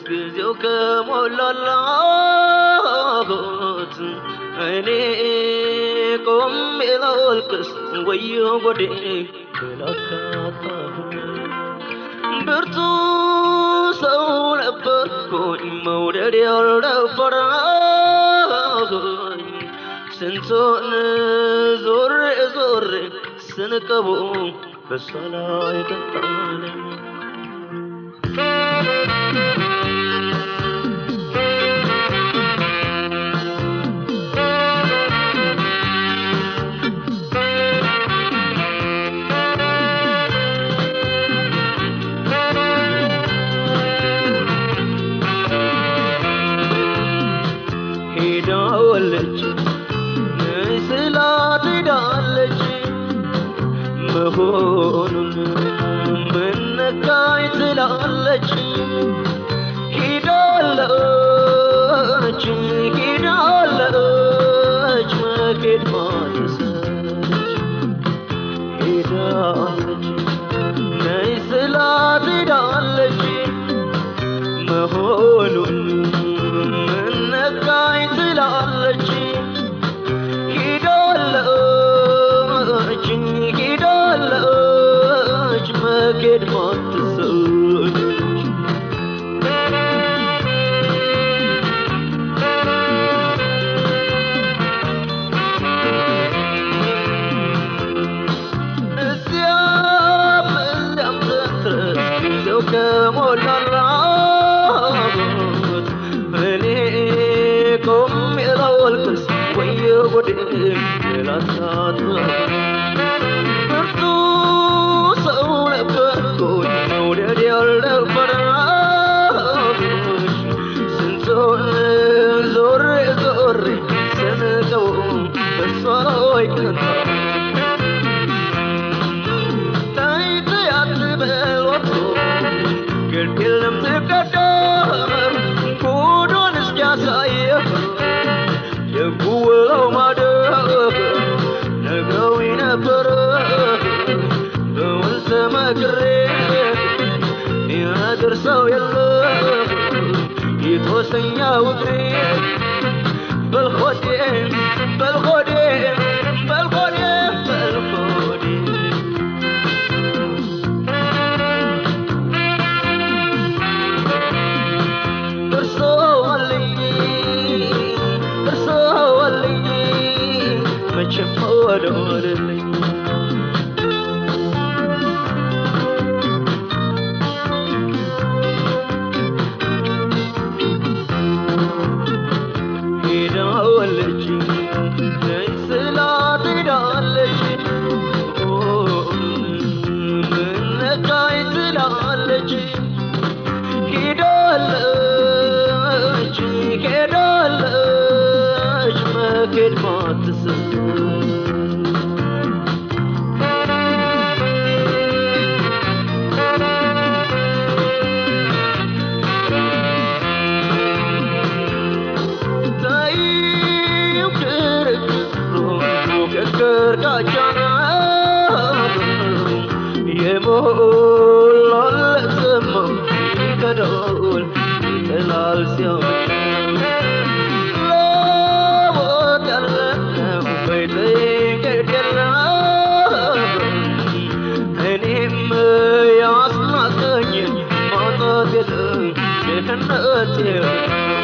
ጊዜው ከሞላላት እኔ ቆሜ ላልቅስ ወዮ ጎዴ ብላካታሁ ብርቱ ሰው ነበርኩኝ መውደድ ያልደፈረኝ ስንቱን ዞሬ ዞሬ ስንቀቡ በሷ ላይ ቀጣለኝ ሄዳለች ስላት ሄዳለች መሆኑን ምነካኝ ትላለች ሄዳለች ሄዳለች መኬድ ማትሰለች ሄዳለች ነይ ስላት ሄዳለች መሆኑን ምነካኝ ትላለች ሄዳለች ሄዳለች መኬድ ማትሰለች እዚያም እዚያም ስትደርስ ጊዜው ከሞላላት እኔ ቆሜ ላልቅስ ወዮ ጉዴ ላሳት ብርቱ ሰው ነበርኩኝ መውደድ ያልደፈረሽ ስንቱን ዞሬ ዞሬ ስንቀው በሷ ላይ ቀጣ ታይት ያትበል ግድ የለም ትቀደም ጉዱን እስኪያሳየህ የጉውለው ማደግ ነግረውኝ ነበረ በውል ተመክሬ ይነግር ሰው የለም የተወሰኛ ውግሬ በልሆዴ በልሆዴ በልሆዴ በልሆዴ እርሶልኝ እርሶልኝ መቼም ወደወልልኝ ሄዳለች ነይ ስላት ሄዳለች ምነካኝ ትላለች ሄዳለች ሄዳለች መኬድ ማትስብ ታይው ክርክሩ ፉክክር ጋቻና የሞላለት ዘማ ይከዳል ይጥላል ሲያመሽ ለሞት ያለነው በይጠይቀት የለም እኔም ያስናቀኝ ማጣት የለም ድህነት የለም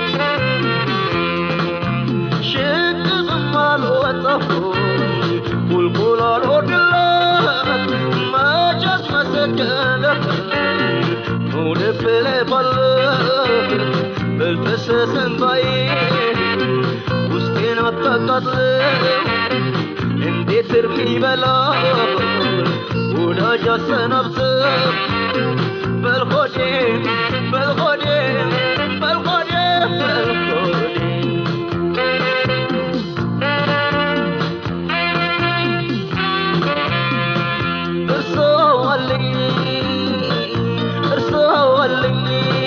ሽቅብም አልወጣሁም ቁልቁል አልወርድለት መቼስ መሰከለህ መውደድ ብለህ ባለህ በልፈሰስ እንባዬ ውስጤን አታቃጥለው እንዴት እርም ይበላል ወዳጅ አሰናብተህ በልሆዴ በልሆዴ በልሆዴ በልሆዴ እርሶልኝ እርሶልኝ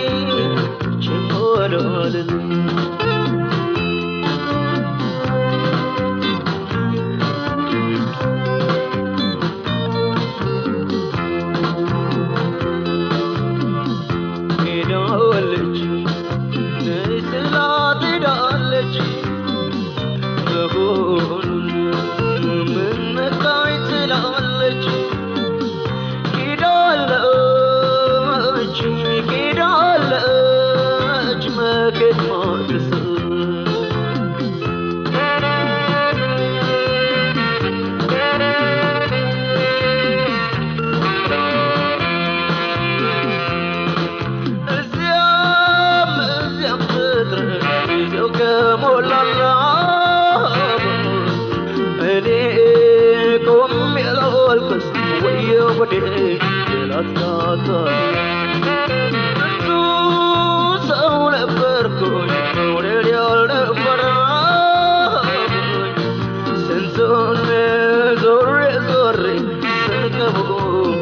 ችሞሎልኝ ሄዳለች እኔ ቆሜ ላልቅስ ወየው ጉዴ ላታታ ብዙ ሰው ነበርኩኝ መውደድ ያልነበረኝ ስንቱን ዞሬ ዞሬ ስንቀቡ